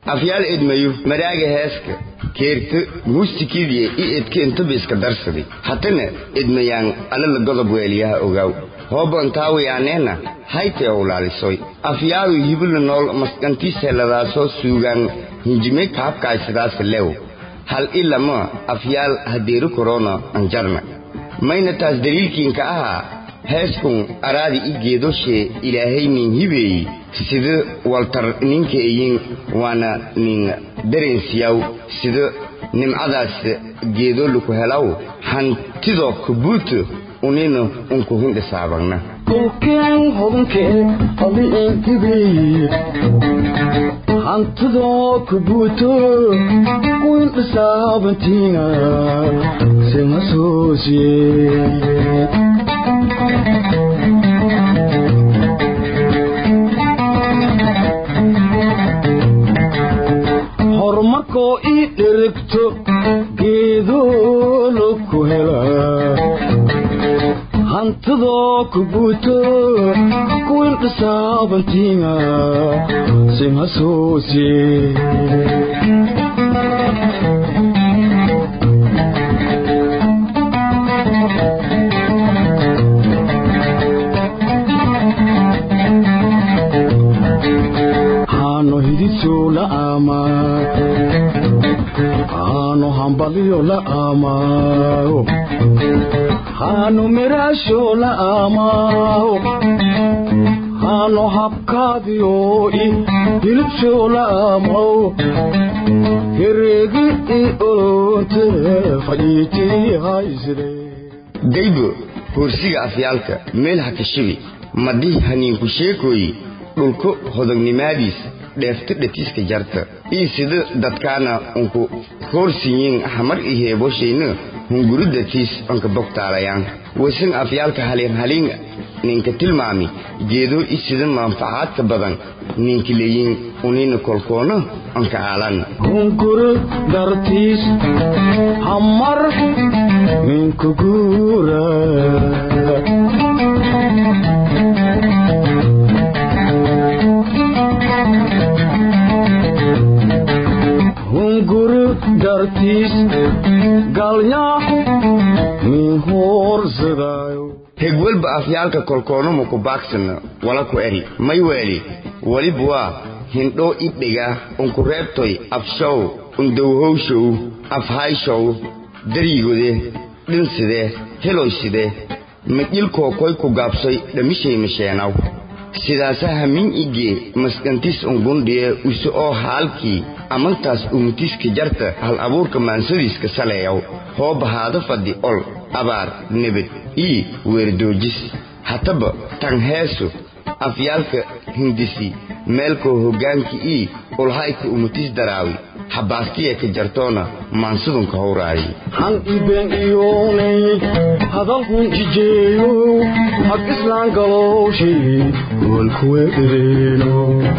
afyaal edmayo maraaga heeska keerta muusikidiya i edka intaba iska darsaday hatana edmayaan alala godob weeliyaha ogaaw hoobantaawiyaaneenna haytee owlaalisoy afyaalu hibila nool maskantiiseladaasoo suugaan hinjime kaabkaysadaasa lew hal ilama afyaal hadeeri korona anjarna mayna taas daliilkiinka ahaa heeskun araadi i geedoshee ilaahay nin hibeeyi sida waltar ninka iyin waana nin dareensiyaw sida nimcadaas geedoluku helaw hantidoo kabuuto unina unku hindhisaabagna dhulkeen hodankee aliintibii hantidoo kabuuto windhisaabantiina simasoosiye horumarkoo ii dherigto geedoo ku hela hantidoo kabuuto kuwindhisaabantiina simasoosiye haano hidiso la ama haano hambaliyo la amao haano meraasho la amao haano habkaadiyo i hilibsho la amao hereegi i olonte fadhiitii haysire daybo hoorsiga afyaalka meel ha kashibi madii haniinku sheekooyi dhulko hodognimaadiis dheefta dhatiiska jarta ii sida dadkaana unku hoorsiyin hamar i heeboshayna hunguridatiis onka bogtaalayaan wasan afyaalka haliin haliin ninka tilmaami geedoo i sida manfacaadka badan ninka leeyin unina kolkoona onka aalan hunguri dartiis hamar minka guura hunguri dartiis galnyaa min hoorsadaayo hegwelba afyaalka kolkoonumu ku baagsana wala ku eri may weeli walib waa hindhoo idhiga unku reebtoy afshow undowhowshow afhayshow daryigode dhinside heloyside majilkookoy ku gaabsoy dhamishay masheenaw sidaasa hamin igee maskantis ungundhiye use oo haalkii amantaas umutiska jarta hal abuurka maansadiiska saleeyaw hoo bahaado fadhi ol abaar nebed ii weerdoojis hataba tan heesu afyaalka hindisi meelkoo hoggaanki ii ulhayka umutis daraawi habaastiya ka jartoona maansadunka howraayi han iben iyoonay hadalkun jijeeyo hag islaan galowshay walkuwe ereeno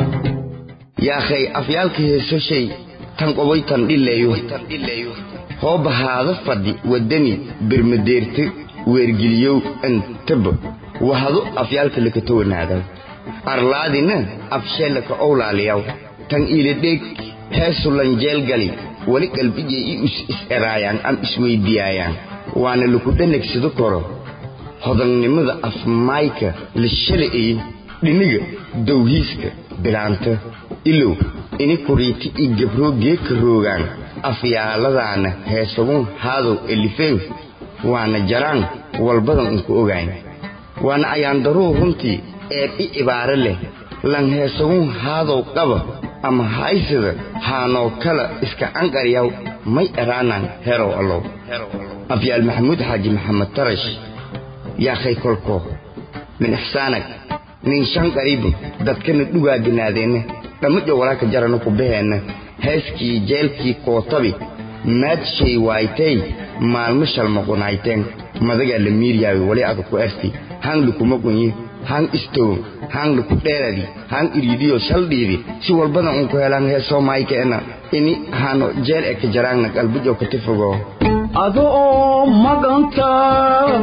yaakhay afyaalka heesoshay tan qobay tan dhileeyo hoo bahaado fadhi waddani bermadeerte weergeliyow antaba wahado afyaalka lakata wanaadaw arlaadina afsheelaka owlaaliyaw tan iiladheeg heesu lanjeelgali weli qalbijay i is is-eraayaan am isweyddiyaayaan waana laku dhanagsado koro hodannimada afmaayka la shala'ay dhiniga dawhiiska bilaanta ilow ini kuriiti i gabroo geeka roogaan afyaaladaana heesagun haadow elifeen waana jaraan walbadan unku ogayn waana ayaandaruu runtii eeb i cibaare leh lan heesagun haadow qaba ama haysada haanoo kala iska anqaryaw may eraanan herow allow afyaal maxamuud xaaji maxamed tarash yaakhay kolkoo min ixsaanag nin shan qariibu dadkana dhugaaganaadeenna dhammadha walaaka jarana ku baheenna heeskii jeelkii kootabi maadshay waaytay maalmo shalmaqunayteen madagaa la miiryaawi wali aga ku erti hang lukumagunyi hang istow hang luku dheeradi hang iriidiyo shaldhiidi si walbadan unku helaan heesoo maaykeena ini hano jeel eka jaraangna qalbujo katifogo ado oo maganta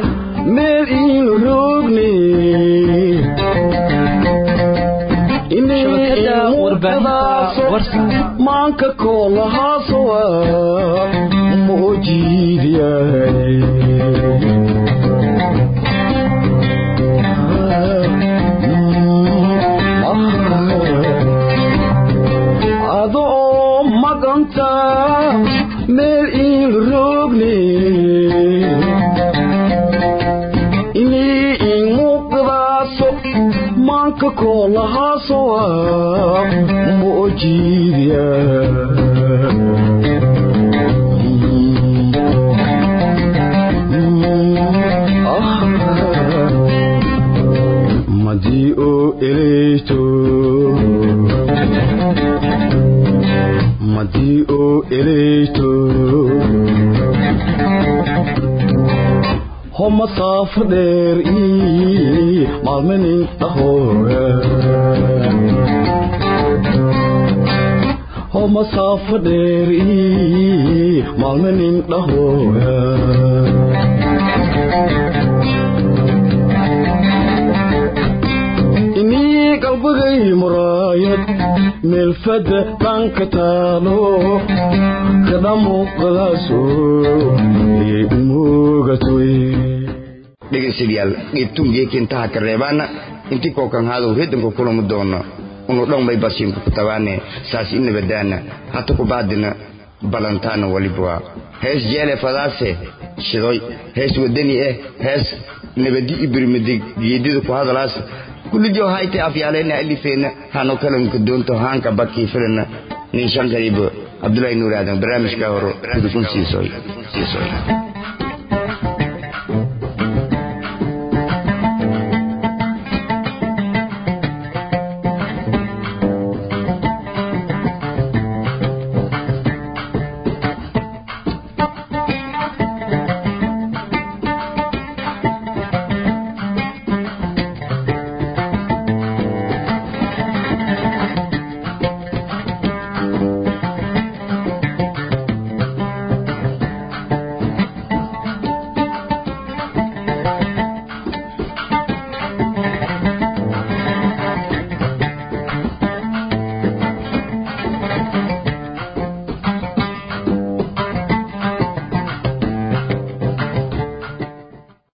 meel iinu roogni ine shabakada warbaahinta warsa maanka koolahaasowa moojiidyahay adoo maganta meel iil rogne inii imuuqdaaso maanka koolahaasowa moojiidya madii oo eleyto madii oo eleyto ho masaafo dheer ii maalmanin dhahooya ho masaafo dheer ii maalmanin dhahooya inii qalbigay muraayad meelfadda dhanka taalo kada muuqdaaso ee imoogatay dhegaystayaal geebtungeekintaha ka reebaana intii kookan haadow reedanku kulamu doono unu dhanbay basiinku ku tabaane saas i nabadaana hata ku baadina balantaana walibwa hees jeele fadaase shidoy hees wadani eh hees nabadi ibirmidig geedida ku hadalaas kulijo hayte afyaaleyna alifeena hano kalanka doonto haanka bakii filana ninshankaribo abdullahi nuur aadan barnaamijka horo kudukun siisoy